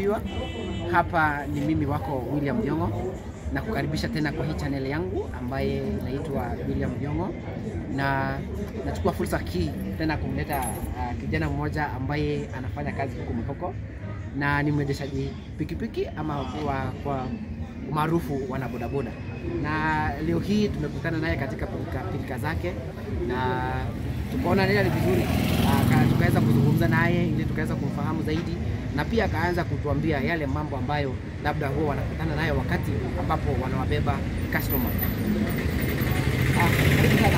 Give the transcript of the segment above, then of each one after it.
unavyojua hapa ni mimi wako William Jongo na kukaribisha tena kwa hii channel yangu ambaye inaitwa William Jongo, na nachukua fursa hii tena kumleta uh, kijana mmoja ambaye anafanya kazi huko Mhoko na ni mwendeshaji pikipiki ama kwa, kwa umaarufu wana bodaboda, na leo hii tumekutana naye katika pilika, pilika zake na tukaona nile ni vizuri aka- tukaweza kuzungumza naye ili tukaweza kumfahamu zaidi, na pia akaanza kutuambia yale mambo ambayo labda huwa wanakutana nayo wakati ambapo wanawabeba customer. Ah, karibu sana.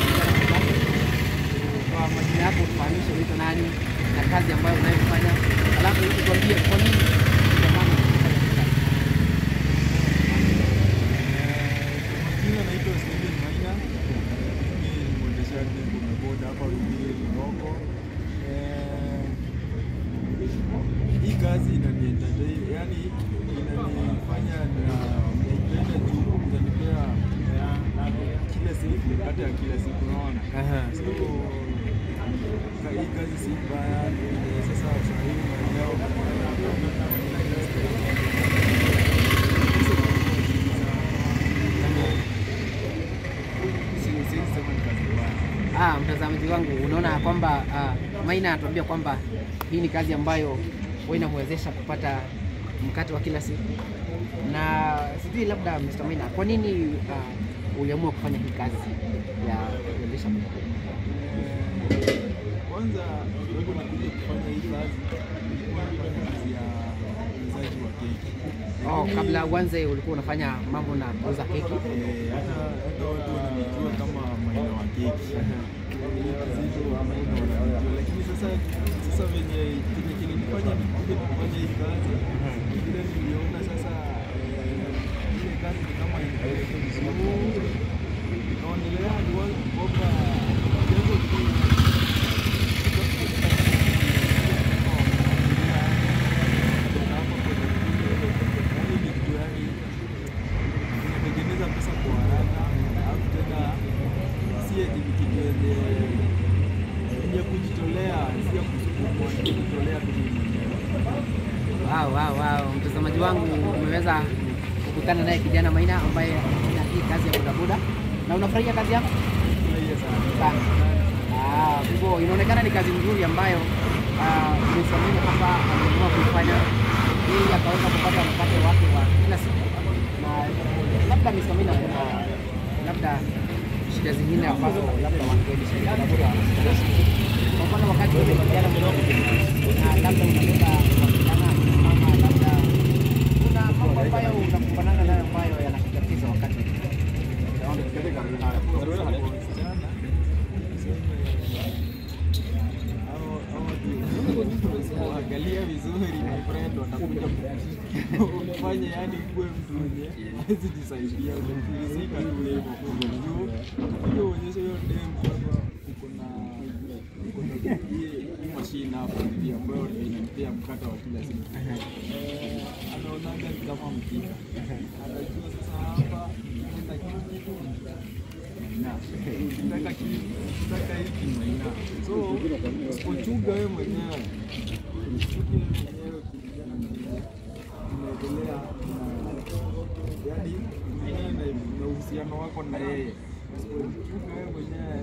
Kwa majina yako tufahamishe unaitwa nani na kazi ambayo unayofanya, alafu tuambie kwa nini unatamani kufanya hii kazi. Jina naitwa Steven Maina. Mimi ni mwendeshaji bodaboda hapa Ruiru Kinoko. Eh, Hii kazi inanientertain, yani inanifanya na naipenda juu inanipea kila siku mkate ya kila siku unaona. Aha. So ka- hii kazi si mbaya. Eh, Sasa saa hii maeneo Si- siwezi sema ni kazi mbaya. Ah, mtazamaji wangu, unaona kwamba ah, Maina anatuambia kwamba hii ni kazi ambayo huwa inamwezesha kupata mkate wa kila siku, na sijui labda Mr. Maina, kwa nini ah, uliamua kufanya hii kazi ya kuendesha bodaboda? Kwanza kidogo nakuja kufanya hii kazi, nilikuwa nafanya kazi ya uuzaji wa keki. Oh, Lakini, kabla uanze ulikuwa unafanya mambo na kuuza keki? eh, hata hata watu wananijua kama Maina wa keki. Hii kazi hizo hakuna wananijua, lakini sasa sasa venye kenye kilinifanya nikuje kufanya hii kazi vile niliona sasa eh, ile kazi ni kama inipeleke vizuri, nikaonelea niwaze kwamba jengo inatengeneza pesa kwa haraka, alafu tena si eti ni kitu yenye yenye kujitolea, si ya kusukumwa, ni kujitolea tu mimi mwenyewe. Wow, wow, wow. Mtazamaji wangu umeweza kukutana naye kijana Maina ambaye anafanya hii kazi ya bodaboda na unafurahia kazi yako? Furahia sana. Sana. Ah, kwa hivyo inaonekana ni kazi nzuri ambayo ah, Mr. Maina hapa ameamua kuifanya ili akaweza kupata mkate wake wa kila siku, na labda Mr. Maina kuna labda shida zingine ambazo labda waendesha bodaboda wanakutana nazo. Kwa mfano wakati ule kijana mdogo na labda unabeba wasichana ama labda kuna mambo ambayo unakumbana nayo ambayo yanakutatiza wakati Angalia vizuri my friend, watakuja kufanya yani kuwe mtu mwenye hawezi jisaidia, unafilisika tu hivyo. Juu hiyo onyesha hiyo dem kwamba uko na uko na hii hii mashine hapa hivi ambayo inanipea mkata wa kila siku. Eh, anaonanga ni kama mkika, anajua sasa hapa naenda kitu Maina. Ukitaka ki- ukitaka hiki Maina. So usipochunga wewe mwenyewe usichunge wewe mwenyewe unaendelea na yaani unaendelea na na uhusiano wako na yeye. Usipochunga wewe mwenyewe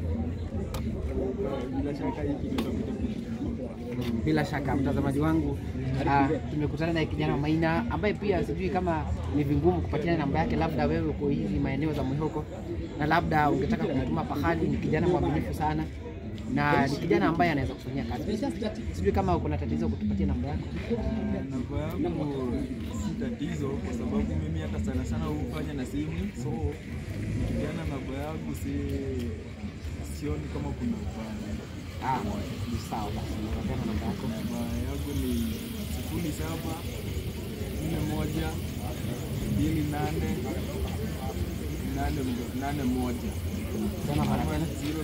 bila shaka hiki kitakuja Bila shaka mtazamaji wangu, ah, tumekutana na kijana Maina ambaye pia sijui kama ni vingumu kupatiana namba yake, labda wewe uko hizi maeneo za Mwihoko na labda ungetaka kumtuma pahali. Ni kijana mwaminifu sana na ni kijana ambaye anaweza kufanyia kazi. Sijui kama uko na tatizo kutupatia namba yako. namba yangu si tatizo, kwa sababu mimi hata sana sana hufanya na simu, so nikipeana namba yangu si sioni kama kuna ubaya. Ah, ni sawa basi, nitapeana namba yako. Namba yangu ni sifuri saba nne moja mbili nane nane mo- nane moja Sema mara tena.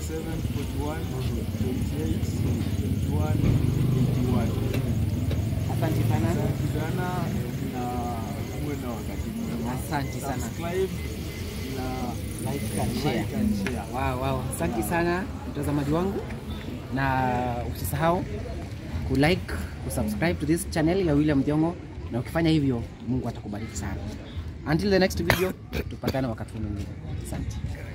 0741 Asante sana. kijana na uwe na wakati mwema. Asante sana. Subscribe na Like and share. like and share. Wow, wow. Asante sana mtazamaji wangu, na usisahau kulike, kusubscribe to this channel ya William Jongo, na ukifanya hivyo Mungu atakubariki sana. Until the next video, tupatane wakati mwingine. Asante.